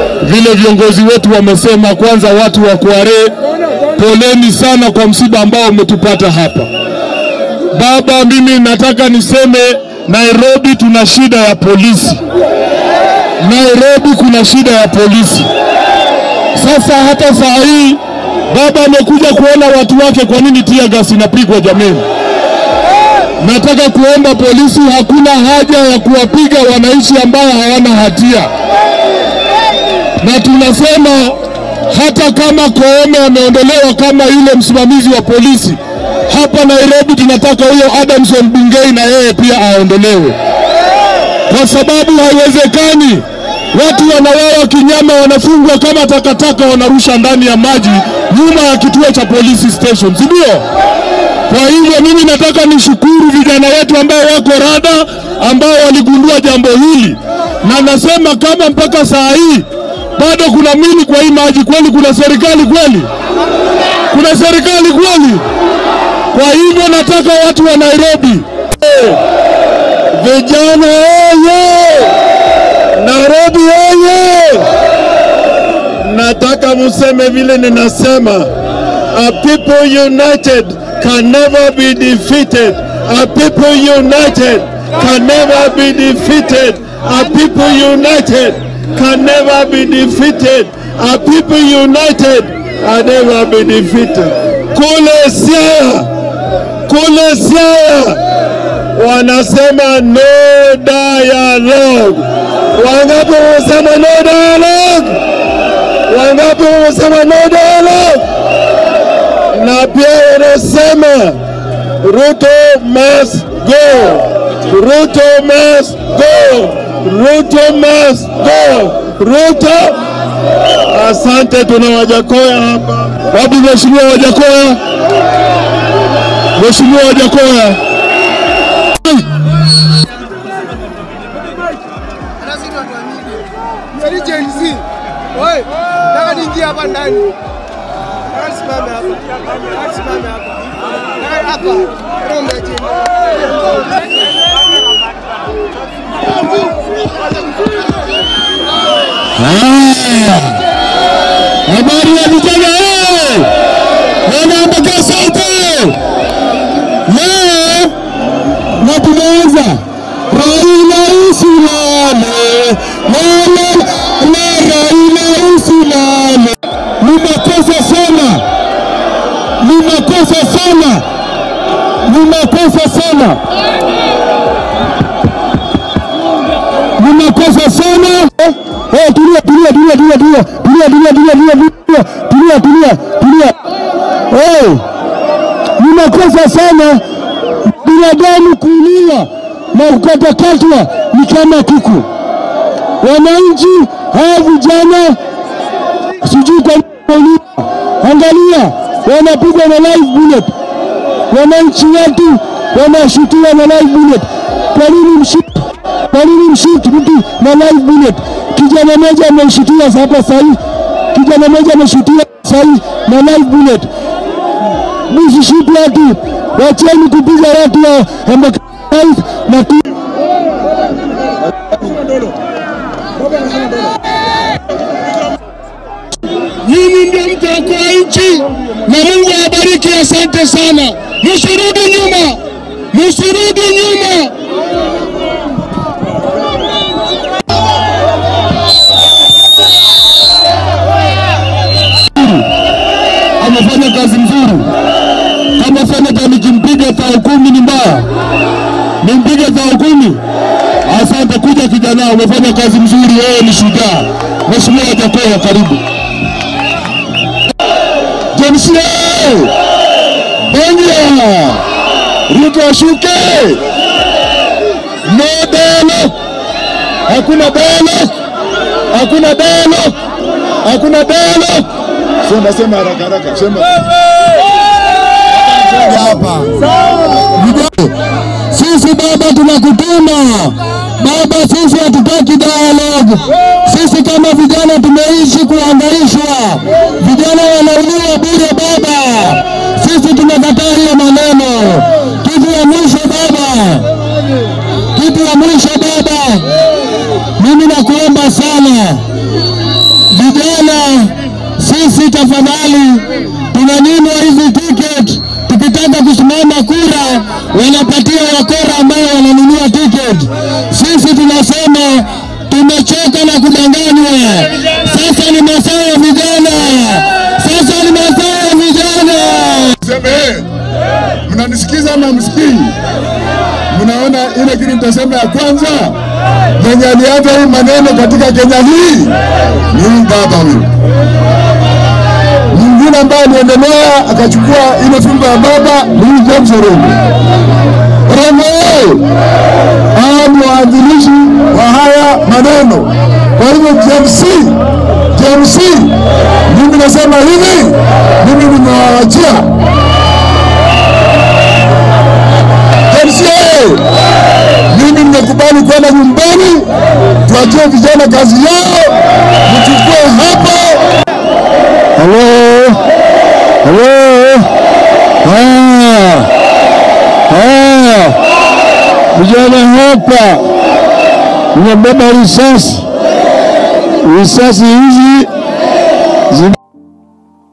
vile viongozi wetu wamesema. Kwanza watu wa Kware, poleni sana kwa msiba ambao umetupata hapa. Baba, mimi nataka niseme Nairobi tuna shida ya polisi. Nairobi kuna shida ya polisi. Sasa hata saa hii baba amekuja kuona watu wake, kwa nini tia gas inapigwa jameni? Nataka kuomba polisi, hakuna haja ya kuwapiga wananchi ambao hawana hatia, na tunasema hata kama Koome ameondolewa kama yule msimamizi wa polisi hapa Nairobi, tunataka huyo Adamson Bungei na yeye pia aondolewe, kwa sababu haiwezekani watu wanawawa kinyama, wanafungwa kama takataka, wanarusha ndani ya maji nyuma ya kituo cha polisi station, si ndio? Kwa hivyo mimi nataka nishukuru vijana wetu ambao wako rada, ambao waligundua jambo hili, na nasema kama mpaka saa hii bado kuna mili kwa hii maji, kweli kuna serikali kweli? Kuna serikali kweli? Kwa hivyo nataka watu wa Nairobi, vijana oye! Nairobi oye! Nataka museme vile ninasema, a people united can never be defeated. A people united can never be defeated. A people united can never be defeated. A people united can never be defeated. Kule Siaya, kule Siaya wanasema no dialogue. Wangapi wanasema no dialogue? Wangapi wanasema no dialogue? Na pia wanasema Ruto must go. Ruto must go. Ruto must go. Ruto. Asante, tuna Wajakoya hapa. Wapi mheshimiwa Wajakoya? Mheshimiwa Wajakoya. Oi, nataka niingie hapa ndani. Nataka nisimame hapa. Nataka nisimame hapa. Nataka hapa. Rombe chini. Habari ya vijana eh! Wanaambaka sauti leo, na tumeanza Raila usilale, lala na Raila usilale. Ni makosa sana, ni makosa sana, ni makosa sana, ni makosa sana. Eh, tulia tulia tulia tulia tulia tulia tulia tulia tulia tulia tulia tulia tulia. Eh, ni makosa sana binadamu kuuliwa na kukatakatwa ni kama kuku. Wananchi hawa vijana sijui kwa nini angalia, wanapigwa na live bullet. Wananchi wetu wanashutiwa na live bullet. Kwa nini mshuti? Kwa nini mshuti mtu na live bullet? Kijana mmoja ameshutiwa hapa sahii, kijana mmoja ameshutiwa sahii na live bullet. Msishuti watu, wacheni kupiga watu wa Embakasi na tu Nyinyi ndio mtaokoa nchi na Mungu awabariki. Asante sana, msirudi nyuma, msirudi nyuma. Amefanya kazi nzuri. Kama seneta nikimpiga thao kumi ni mbaya, nimpige thao kumi. Asante kuja kijana, umefanya kazi nzuri, wewe ni shujaa. Mheshimiwa Jakoya, karibu. James Bongia Ruto ashuke. No dialogue. Hakuna dialogue. Hakuna dialogue. Hakuna dialogue. Sema sema haraka haraka. Sema. Hapa. Sisi baba tunakutuma. Baba sisi hatutaki dialogue. Sisi kama vijana tumeishi kuhangaishwa. Vijana wanauliwa bure baba. Sisi tunakataa hiyo maneno. Kitu ya mwisho baba. Kitu ya mwisho baba. Mimi nakuomba sana. tafadhali, tunanyimwa hizi ticket. Tukitaka kusimama kura, wanapatia wakora ambao wananunua ticket. Sisi tunasema tumechoka na kudanganywa. Sasa ni masaa ya vijana, sasa ni masaa ya vijana. Seme, mnanisikiza ama msikii? Mnaona ile kitu nitasema ya kwanza, mwenye alianza hii maneno katika Kenya hii ni huyu baba huyu. Mwingine ambaye aliendelea akachukua ile fimbo ya baba ni huyu James Orengo. Orengo yeye hawa ni waanzilishi wa haya maneno. Kwa hivyo JMC, JMC, mimi nasema hivi, mimi nimewaachia JMC, mimi nimekubali kwenda nyumbani, tuachie vijana kazi yao, mchukue hapo. Halo, halo, haya, haya, vijana hapa nimebeba risasi, risasi hizi zi